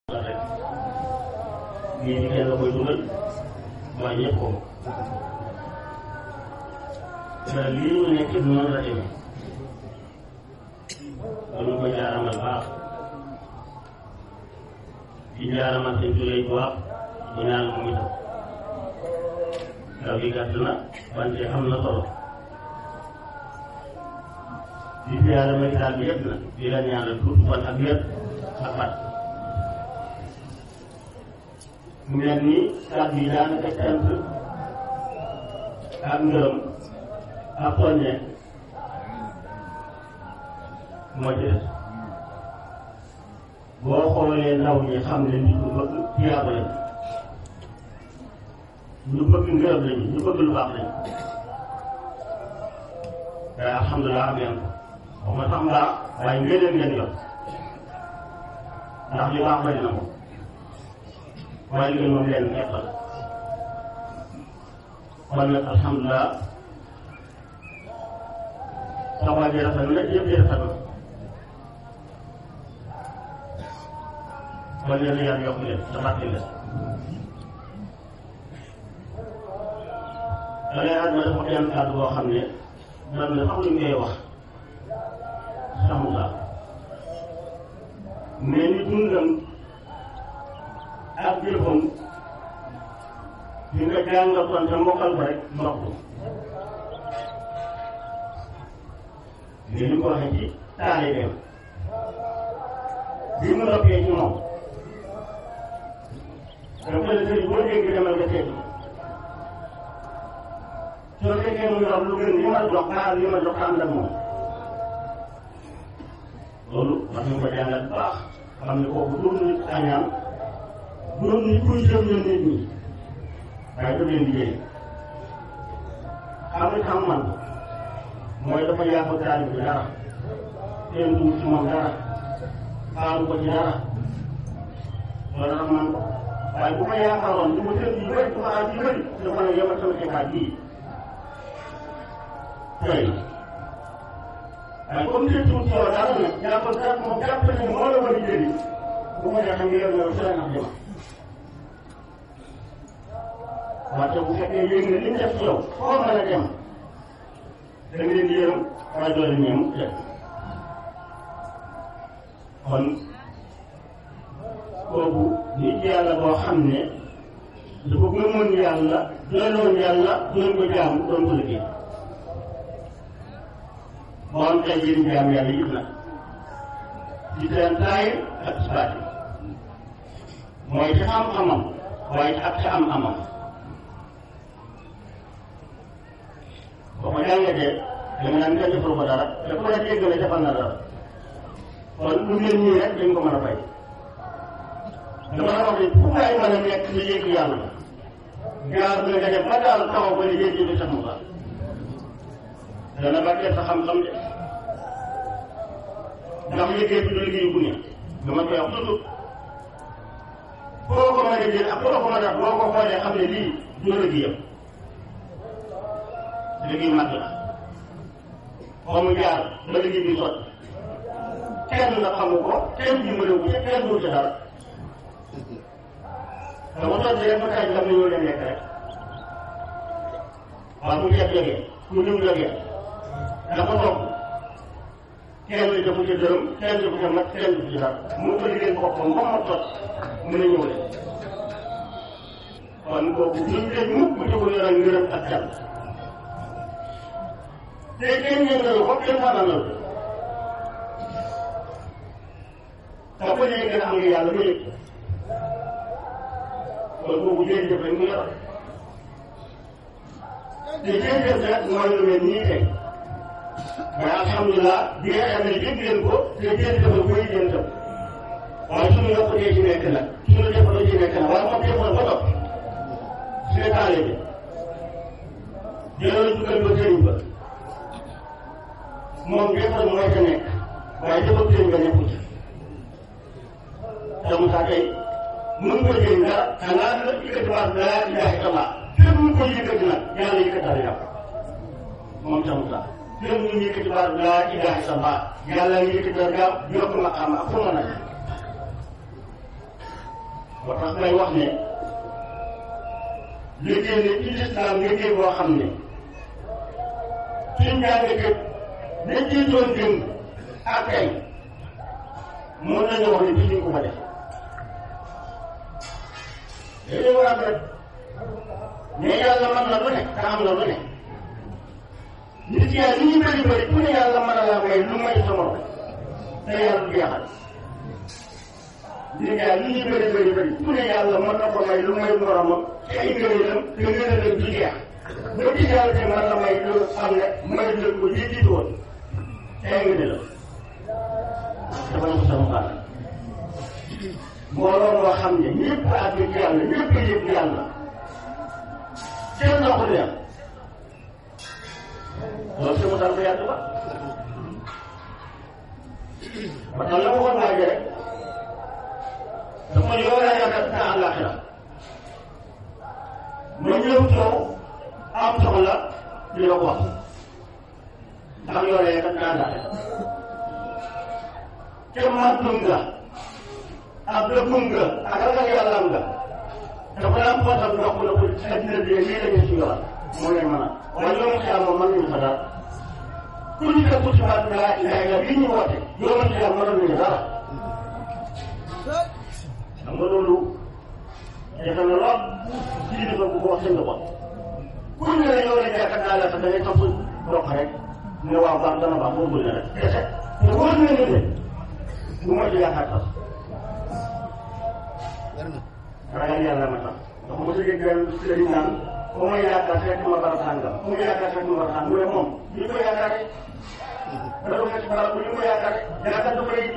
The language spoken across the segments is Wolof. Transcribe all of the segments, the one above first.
rek lii di kenn la koy dugal waaye ñëpp ko te lii ñu nekk noonu la demee dañu koy jaaramal baax di jaaramal seen jullit bu baax di ñaan ko itam ndaw gi gàtt na wante am na solo di siyaare ma daal bi yëpp na di la ñaanal tuuti fan ak wér ak fat mu mel ni kàddu yi daanaka cant ak ngërëm ak soññe moo ci des boo xoolee ndaw ñi xam ne nit ñu bëgg tiyaaba lañ ñu bëgg ngërëm lañu ñu bëgg lu baax lañu te alhamdulilah am ngeen ko wax ma sax mbaa waaye ngëneel ngeen yor ndax li baax bari na moom waaye li ngeen moom leen képp la kon nag alhamdulilah taxawaay bi rafet na yëpp yi rafet na kon yéen a yàlla yokk leen te fàttali leen da ngay àdduna dafa benn kàddu boo xam ne man na sax lu ñu koy wax saxu mais ni dundam ak jëfam di nga jàngatoon te mokkal ko rek ndox mais ni ko waxee ci taalibeem bi mu noppee ci moom dafa la sëriñ boo dégg demal nga seeti soo fekkee mu yor lu gën li ma jox xaar li ma jox ànd ak moom loolu war nañu ko jàngal bu baax xam ne kooku doon nit añaan doon nit kuy jëm ñoom nit ñi waaye daf leen liggéey xam nga xam man mooy dafa yàqu taalib bi dara seen dugg ci moom dara xaaru ko ci dara loolu tax man ko waaye bu ma yaakaaroon li ma seen yu bëri dafa aaj yu bëri dafa ne yemal sama xekaat bii tey waaye comme que tuuti yow dara nag jàppal jàpp moom jàpp ne moo la war a jëriñ bu ma neexee nga yor yow si la nax jëma wante bu fekkee yéeg nga li mu def ci yow foo mën a dem da nga leen di yërëm waaye doo leen ñeem def kon kooku nit yàlla boo xam ne dafa gëmoon yàlla doyloon yàlla doon ko jaamu doon ko liggéey moo am tey jii jaam yàlla yëpp nag ci seen taay ak ci baati mooy ci xam-xamam waaye ak ci am-amam boo ko jàngatee da nga naan kenn defal ko dara te ku la dégg la defal na dara kon lu mel nii rek dañ ko mën a fay dama la wax ne fu waay mën a nekk li yëg yàlla gaar na nga def ba daal taxaw ba liggéey ji bi sax mu baax dana barkeel sa xam-xam de ndax liggéey bi du liggéey bu ne dama koy wax toujours foo ko mën a jël ak foo ko mën a boo ko xoolee xam ne lii du liggéeyam liggéey mag la foo mu jaar ba liggéey bi sotti kenn la xamu ko kenn dimbalewu ko kenn du ci dara dama sotti rek ba kañ xam ne ñoo dem lekk rek waaw mu ceeb jógee mu ñëw jógee dafa toog kenn defu ci dërëm kenn defu ci mat kenn defu ci dara mu ko liggéey boppam ba ma tot mën a ñëw leen kon kooku duñ leen mukk bu ko yoral ngërëm ak jàll te kenn ñëngalu ko kenn fananal te ko léegi gën a am nga yàlla ba yëg kon kooku jërëjëf rek mu yor te jërëjëf nag mooy lu mel nii tey mais alhamdulilah bi nga xam ne dégg leen ko te jërëjëf la koy jëm tam waaye suñu yokkutee ci nekk nag suñu defaloo ci nekk nag waaye moom defal ba topp suñu taale bi jëloon jukkal ba sëriñ ba moom defal mooy ca nekk waaye defal sëriñ ba nekkul ci te Moussa tey mën ko jëriñ dara xanaa la yëkkati baat laa ilaaha illallaah fépp mu ko yëkkati nag yàlla yëkkatal yàpp moom ca Moussa fépp mu yëkkati baat laa ilaaha illallaah yàlla yëkkati yàpp yokk maqaama ak fu mën a moo tax may wax ne liggéey ne ci lislaam liggéey boo xam ne suñ jàngkat dañ ciy doon démb ak tey mën nañu wax ne bii ñu ko fa def dañuy war a rek mais yàlla mën na lu ne te am na lu ne nit yaa li ñu bëri bëri ku ne yàlla mën na laa may lu may sa morom te yàlla du jeexal nit yaa li ñu bëri bëri bëri ku ne yàlla mën na ko may lu may moromam te ay ngëneelam te ngëneelam du jeex ba ci yàlla te mën na may lu xam ne may lu ko ji jiitu woon te ay ngëneelam dafa ñu ko sama xaaral mbooloo moo xam ne ñëpp àgg ci yàlla ñëpp a yëg yàlla kenn doxul yàlla loolu sama dal ko yàgg ba ba tax la waxoon naa rek dafa yow laa yaakaar sa àllaaxira ma ñëw coow am soxla di la ko wax ndax yow laa yaakaar sa àllaaxira te màggum nga ak dëggum nga ak ragal yàlla nga dafa daan poosam ndox mu ne ko addina bi lii la ñu si yoon moo leen mën a waaye loolu xel moom mën nañu fa dara ku ñu def ci baat bi laa ilaha illa bi ñu woote yoonu xel mënoon nañu dara xam nga loolu defe na lool ci dafa bu ko wax seen bopp ku ñu ne yow la yaakaar naa la sax da ngay topp dox rek ne waaw baax dana baax boo bëgg rek kese te wóor na ne ne bu ma ci yaakaar sax ragal yàlla ma tax ndax mos a dégg sëriñ naan ba ma yaakaar fekk ma barab sàngam bu ma yaakaar fekk ma barab sàngam mu ne moom ñu ko yaakaare dara ko ci barab bu ñu ko yaakaare yaakaar du koy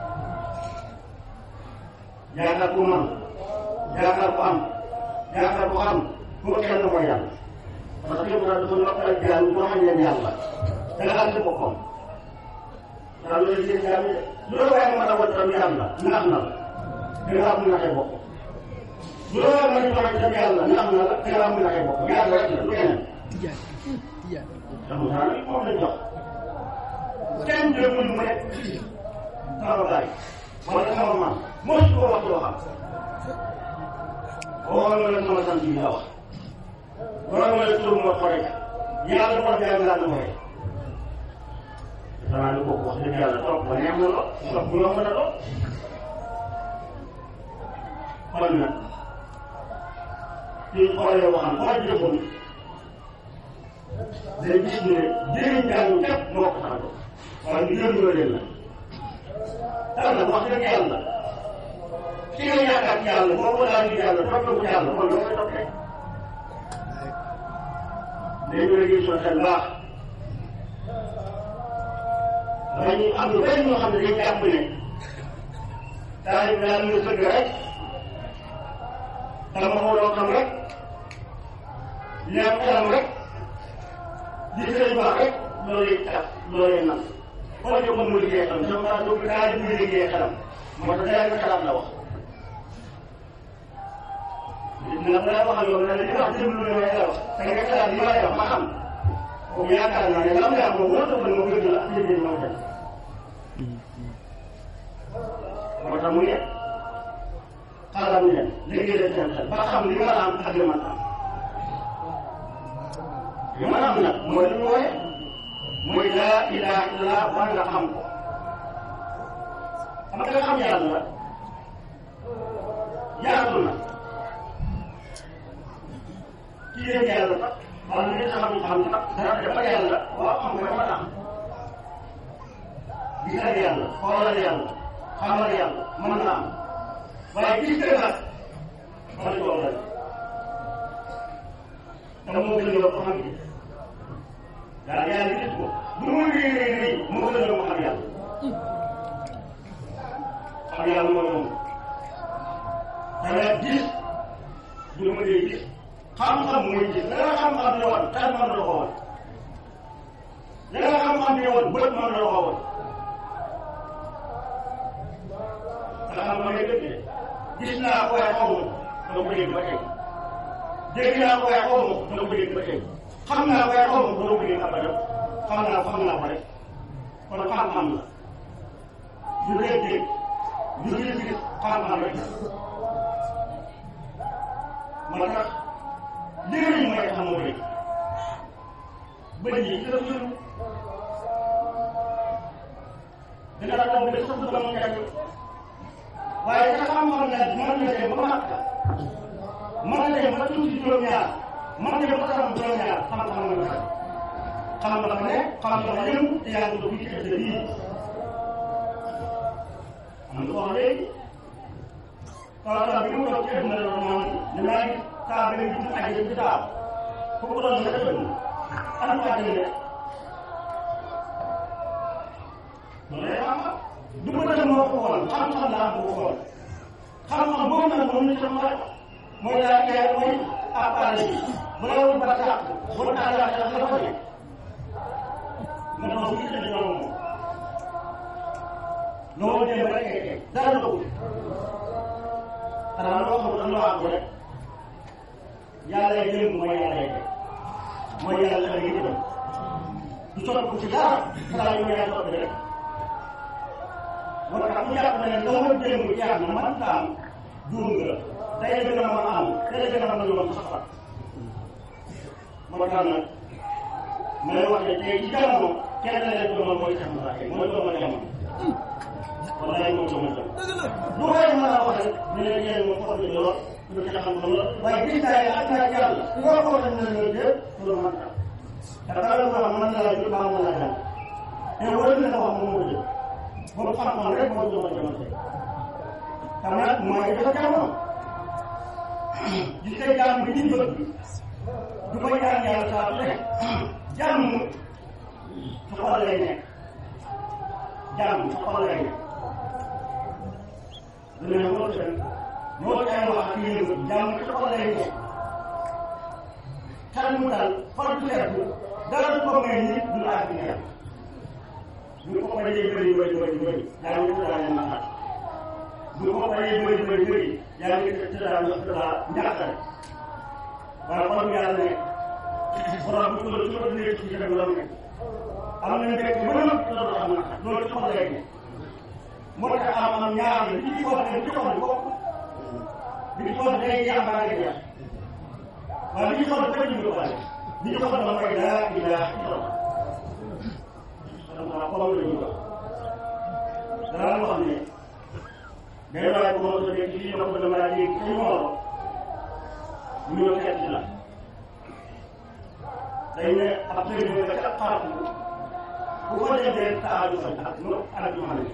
yaakaar ku man yaakaar ku am yaakaar ku xam bu ko kenn mooy yàlla parce que yëpp daal dafa noppal jaam boo xam leen yàlla da nga xam ci boppam daal loolu yëpp jaam yi loolu waaye mën a wut tam yàlla nax na la da nga am naxee bopp loolu ma ñu xamante ne yàlla nax na la da nga am naxee bopp yàlla rek la lu keneen sama saa yi moom lañ jox kenn jëmul mu ne sama baay wala sama maam moo si ko wax loo xam waxoon nga la sama sant bi la wax waxoon nga la tur ma xore yàlla ko jàng laa nu waxee danaa ni kooku wax dëgg yàlla topp ba neex na lool topp bu yomb na lool kon nag suñ xoolee waxam ba jëfoon day gis ne jëriñ jàng képp moo ko tax a jóg waaye ñu jël ñoo leen la tax nag wax dëgg yàlla ki nga yaakaar ci yàlla boo ko laaj yàlla toppee ko yàlla kon loo koy toppee léegi la gis soo xel baax dañu am lu bëri ñoo xam ne dañu jàpp ne taalib daal nga sëgg rek dama xooloo xam rek leer xelam rek di sëriñ baax rek loolu tax loolee nam xool ko mu liggéey xelam sama maa dugg taalib muy liggéey xelam moo tax daal nga xalaat la wax nag laa wax ak yow ne la li wax déglu ne may la wax da nga xalaat li ma lay wax ma xam kooku yaakaar naa ne lam yaa moom wóor na ma gën la ak liggéey moo dem moo tax mu ne xalam leen liggéey leen seen xel ba xam li ma am ak li ma am li ma am nag mooy li ñu wooye mooy laa ilaha illallah war nga xam ko xam nga xam yàlla yaatu na ci yéen yàlla sax wala li nga xam xam sax dara dafa yàlla waaw xam nga dafa tax gisal yàlla xoolal yàlla xamal yàlla mën na am waaye gis nga nag wala coow la te moo gën a ko xam gi daal yàlla gis ko lu mu réy réy réy moo gën a ko xam yàlla xam yàlla mooy moom dana gis du ma dee gis xam-xam mooy gis la nga xam-xam ne woon xel mën na ko woon la nga xam-xam ne woon bët mën na ko woon nga xam ma ne dëgg de gis naa ko waaye xaw ma doo ko dégg ba tey dégg naa ko waaye xaw ma doo ko dégg ba tey xam naa ko waaye xaw ma doo ko dégg abadan xam naa ko xam naa ko rek kon xam-xam la du dégg-dégg du gis-gis xam-xam rek moo tax léegi mooy tax moo bëri bëri yi ci la suñu dina la toog de sax dama mu nekk waaye ka xam-xam ne mën na dem ba màkk mën na dem ba tuuti juróom-ñaar mën na dem ba xam juróom-ñaar xam-xam nga xam xam nga ne xam nga yëngu te yaa ngi doon ci kër yi am nga wax léegi kaw bi mu toog ci àdduna la moom ne maa ngi saa bi lañ dugg aji ci taaw foofu doon nga dëgg am nga aji ne loolu lay xam du ko dem moo ko xool xam-xam laa ko xool xam-xam boobu nag moom la ci mooy mooy laa kee mooy appareil bi bu la woon ba tàq bu la tàq la ko ne nga doon gis ne ñoom moom loolu dem rek kay kay dara la ko xanaa loo xam ne loo àgg rek yàlla lay jëm mooy yàlla lay teg mooy yàlla lay jëm du sotti ko ci dara xanaa yu yàlla sotti rek moo tax mu jàpp ne loo ma jëm jaar na man taam juum nga tey la gën a mën a am tey la gën a mën a yoon sax moo tax nag ma lay wax ne tey ci jamono kenn la leen doon mooy Cheikh Moussa Gueye mooy doomu jamono wallaay moom doomu jamono lu koy mën a wax rek ñu ne yéen moom xool nañu lool ñu ci xam la waaye gis naa ne ak naa yàlla su ko xool nañ la ñu jël loolu man tam te dara lu wax mën na la jël baa mën la jàng te wala na wax moom moo jël boobu xam-xam rek mooy doomu jamono tey xam nag mooy dafa jamono gis nga jàmm bi ñu bëgg du ko ñaan yàlla saa su ne jàmm su xol lay nekk jàmm su xol lay nekk lu ne moo seen moo cay wax ak yéen jàmm su xol lay nekk xel mu dal xol du seetlu dara du ko may nit du la ak yàlla bu ko paree bëri bëri bëri bëri yaa ngi tëddaa ñu naqar bu ko paree bëri bëri bëri yaa ngi tëddaa ñu tëddaa njàqare waaye kon yàlla ne borom bi ko ci ko nekk ci rek la nekk am na nekk ba nga loolu am na loolu ci xol lay ne moo tax am am ñaar la li ci wax ne ci xol bokk li ci wax day jàmbaar nga jeex waaye li ci xol dafa ñu ko bale li ci xol dama koy daa ilaa illallah dama xol la ñu wax dara wax ne day waaye bu ma ko dégg ci ma ko dama dégg ci mooro ñu ñëw seet la dañ ne ab sëriñ nga ca xaratu bu ko defee sa aaju faj ak no ak ñu xam ne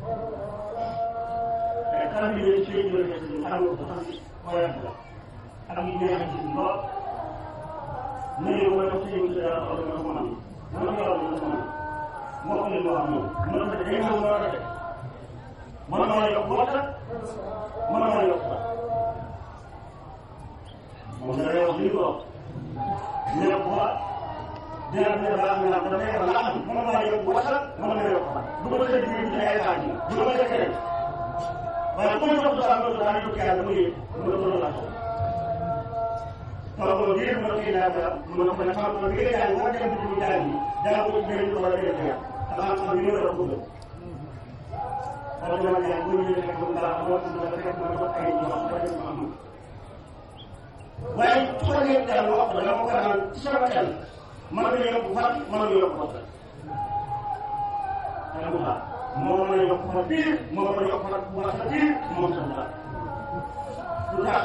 te xaram yi ne ci ñu rek ci xam nga ko xam waaye la ak ñu neex ci lool ne ñu ko def ci ñu ci dara xol na ko man man ko yor na ko man moo ko leen wax moom man ko day ñëw moo rek man maa yokk waxta man maa yokk waxta moom la wax li ko wax ñu ne ko dina dina baax na ko dafay wax la am man maa yokk waxta man maa yokk waxta du ko defee digg ci ay xaaj du ko defee rek waaye ku ma jox dara loolu daal yokk yàlla mu ngi mu ne ko loolu la taw ko ngir mo ci naa dara mu ne ko ne xam ko ngir jàng moo dem ci jàng yi jàng ko ngir ko wala def ya te xam ko ngir ko bëgg wala dama jàng mu ñu fekk bu baax mo ci dama fekk mo ko ay ñu wax ko def am waaye su ko ngeen jàng wax la ko naan sama xel man nga yokk fat man nga yokk fat dama ko baax moo mën a yokk fa biir moo mën a yokk fa bu baax sa biir moom sa baax lu tax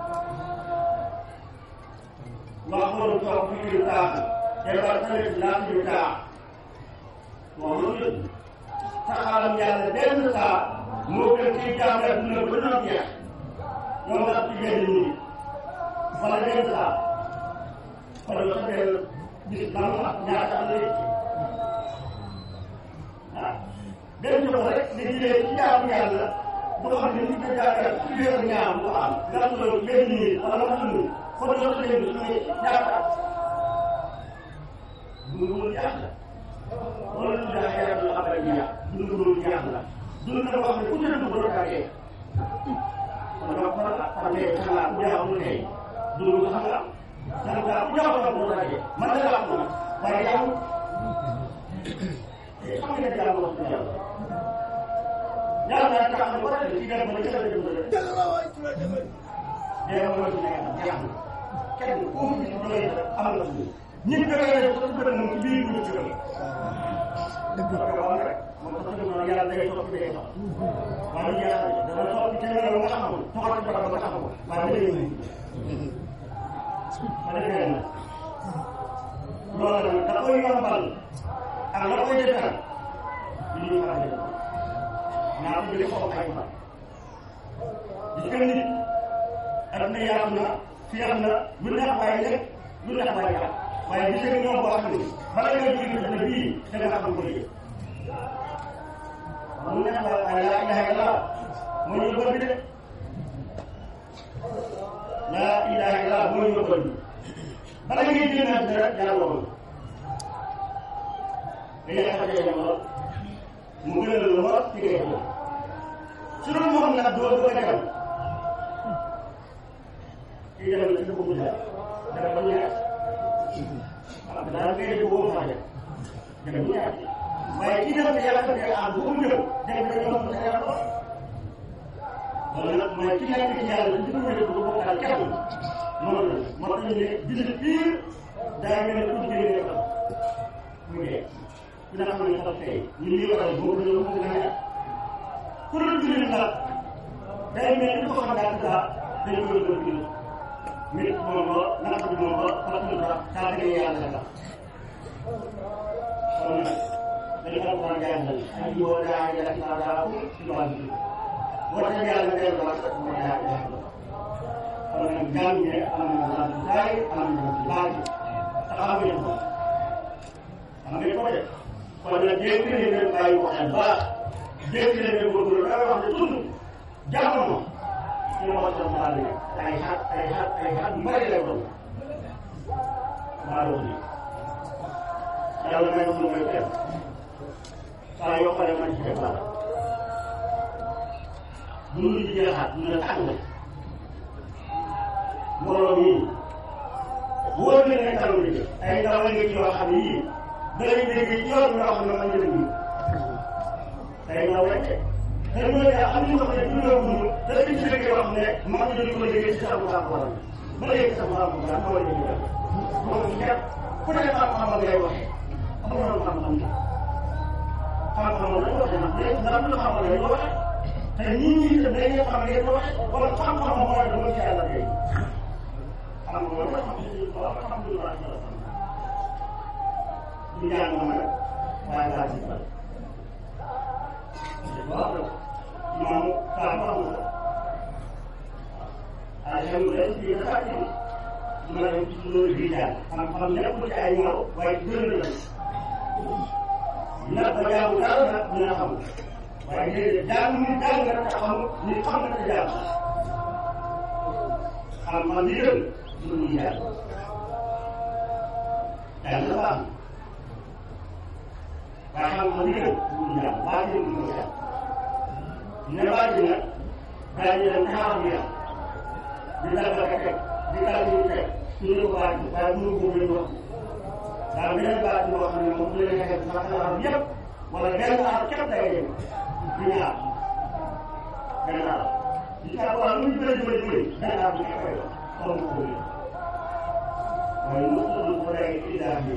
waxoon toog fi ñu taax defar tamit laaj ñu taax wax lu dëgg taxaalam yàlla benn saa moo gën ci jaam rek dina ba doon jeex ñoom nga ci benn nii wala benn saa wala nga xamee gis lan ak ñaata am léegi ah benn jox rek li jëlee ci jaamu yàlla bu xam ne nit ñi jaaree ci biir ñaam bu am nga loolu benn nii wala nga xam kon loolu la ñu suñu ñaata dundu lu yàq la loolu la ñu xeex la xam ne yàq dundu lu yàq la dundu la wax ne ku ci dund ba doon tàggee kon nga ko xam ne xanaa ku jaaxul tey dundu xam nga xanaa ku jaaxul ba doon tàggee man la wax na waaye yow xam nga jaamu wax dëgg yàlla yàlla naa tax na ko ci dem ba ci la dem dee mooy su nekk jeex na kenn ku mu ci doy am na suñu ñi gën a yore ko gën moom ci biir ñu ci gën dëgg la ko wax rek moom sax ñu noonu yàlla day soppi day sopp waaye ñu yàlla dana soppi ci loolu nga xamul toxal ci barab ba taxaw waaye day ñëw ma defee na loolu nag da koy yombal ak la koy defal li ñuy faral di def naa ko jëlee foofu ay fan gis nga nit ak ne yaatu na fi am na lu neex waaye nekk lu neex waaye yàq waaye gis nga ñoom boo xam ne bala nga jóge dëkk bii da nga xam ko liggéey lu neex waaye laa ilaha illallah moo ñu bëgg de laa ilaha illallah moo ñu bëgg bala ngay génn ak dara yàlla woon dañuy xamante ne lool mu gën a lool ci ngay def su doon moo xam nag doo doo defal kii defal ci sa bëgg daal dara ba ñaar waaw daal ngay def boo faa def dara bu ñaar waaye kii defal yàlla ko dee ah bu ko jëm def da ñoo xam ne yàlla ko loolu nag mooy ki nekk ci yàlla ci ko wér ko bokk daal kenn noonu la moo tax ñu ne bisu biir daa mel ne ku jigéen ñi xam muy dee ku ne xam ne sax tey ñu lii waral boobu dañoo ko gën a yàq ku dul jullit nag day mel ni ko xam daal daa dañ koy doon jullit nit moom la naka bi moom la fatul sax saa gën a yàlla la kon nag dañu ko war a jàngal ay yoo daa yàlla ci saa daa ko ci wàllu bi boo ca yàlla dellu waat mooy daa yàlla kon nag jàng ne am na la ci daay am na ci laaj te xam ngeen ko xam ngeen ko de kon nag dégg nañ leen bàyyi ko xel baax dégg nañ leen góorgóorlu da wax ne tund jamono ci moo sam sàll ne ay xat ay xat ay xat mbari lay doon maa doon nii yàlla may ko may kenn saa yoo xoolee man ci def dara dund ci jeexaat ñu ne tàng mbooloo mii wóor na ne kanam li ay ndaw la ngi ci yoo xam ne yii danañ dégg ci yoon yoo xam ne man la ñu ay ndaw rek de te ñooñu daal am nañu ko xam ne dundoo bu ñu te dañ ci dégg yoo xam ne mag ñi dañu ko déggee ci sa bu baax waral ba léegi sa bu baax waral moo la ñu def moom ñëpp ku ne xam-xam ngay waxee amul woon xam-xam bi xam-xam la ñu waxee nag léegi ndax lu xam-xam lay waxee te ñii ñii itam dañuy xam ne yéen waxee wala xam-xam mooy dama ci yàlla tey xam nga loolu alhamdulilah ñu jàng ma nag waaye laa ci bal waaw moom saa ko amul alhamdulilah ci dafa ci ma dem ci loolu di jàng xam-xam nekkul ci ay ñaaw waaye gën la nag ba jaamu dara nag dina xam waaye déedéet jàng ni jàng nga te xam ni xam nga te jàng xam-xam li gën lu ñuy jàng jàng la baax waaye xam-xam li gën lu ñuy jàng baa jëm lu ñuy jàng ne baa ji nag daa ñu dem taxaw bi yàq di dal ba teg di dal ñu teg ñu ne ko baa ji waaye mënu ko leen wax daal beneen baa ji boo xam ne moom la ñu xeex sax xam yëpp wala benn aar képp day dem di ñaar benn aar di saa wala lu ñu gën a jëmale jëmale benn aar bu ñu koy wax xaw ma ko wér waaye mosul ko day idaar bi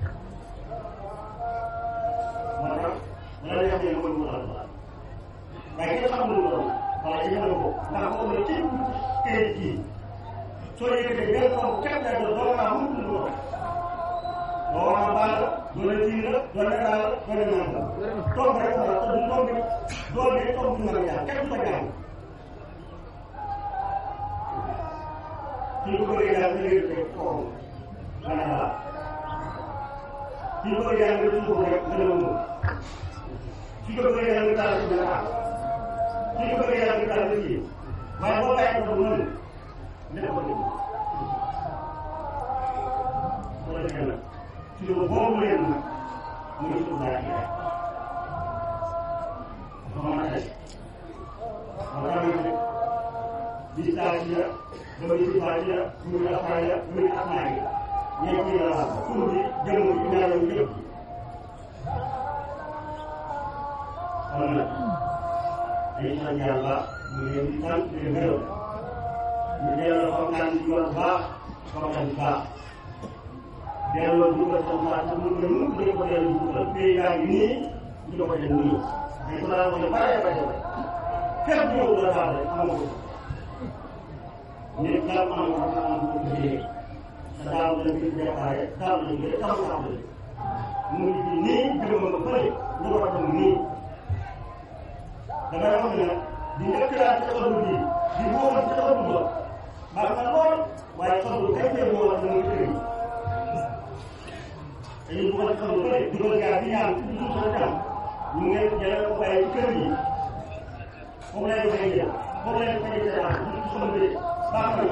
moo tax dana def ne mooy wutal ba waaye kenn xamul lu doon wala ci xamal ko ndax boobu la ci këyit yi soo yëkkatee benn xaw képp day doon doo naa mun lu doon doo war a baal doo la tiir la doo la daal doo la naan la toog rek la te du toog doo dee toog du mën a jaar kenn du ko jaar suñu ko bëggee daal da ngay def foofu dana baax suñu ko bëggee daal nga suuf rek dana mën suñu ko bëggee daal nga taal dana baax suñu ko bëggee daal nga taal ci waaye boo bàyyi ko noonu dina ko déglu soo defee nag suñu ko boobu leen nag muy suuf daal di rek dafa mën a def moo tax nag bis daal ci la dama gis Fatia muy Afaya muy Asmaay ñeent ñi la wax tur bi jëmm bi ñaareelu yëpp kon nag dañuy sant yàlla ñu ngi leen di sant di leen gërëm ñu yor baax sama xel baax delloo dugal sa mbaa sa mun nga mun dañ ko delloo dugal pays yaa ngi nii ñu ko dem nii dañ ko daan wax ne bare bare bare képp ñëw la baax rek amoo ko nit xelam am ko am ko liggéey sa daaw la bi déparé daaw la bi daaw la bi mu ngi fi nii juróom nga fële ñu ko dem nii damay wax ne di njëkk daal ci xalu bi di wóomal ci xalu ba baax na lool waaye xalu kay tey wóomal na muy tëri dañuy dugal xalu bëri dugal gaa bi ñaan ci suuf sa jàmm ñu ngi jëlee ko bàyyi ci kër yi foofu lay defee jël foofu lay defee jël ak ci xalu bi baax na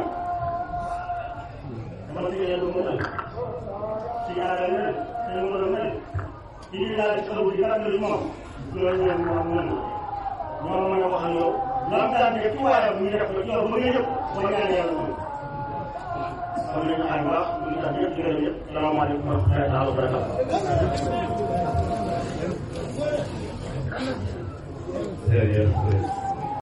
dama ci yàlla mu mel ci yàlla mel te mu mën a mel ci li daal di xalu bi gàtt li moom loolu ñoom ñoom mën ñoom mën a wax ak yow lan daan def ci waayam ñu def ko ci yow ba nga yëpp ba ñaan yàlla moom kon nañu ay baax ñu ngi tax ñëpp di gërëm ñëpp salaamaaleykum wa rahmatullahi wa barakatuh jërëjëf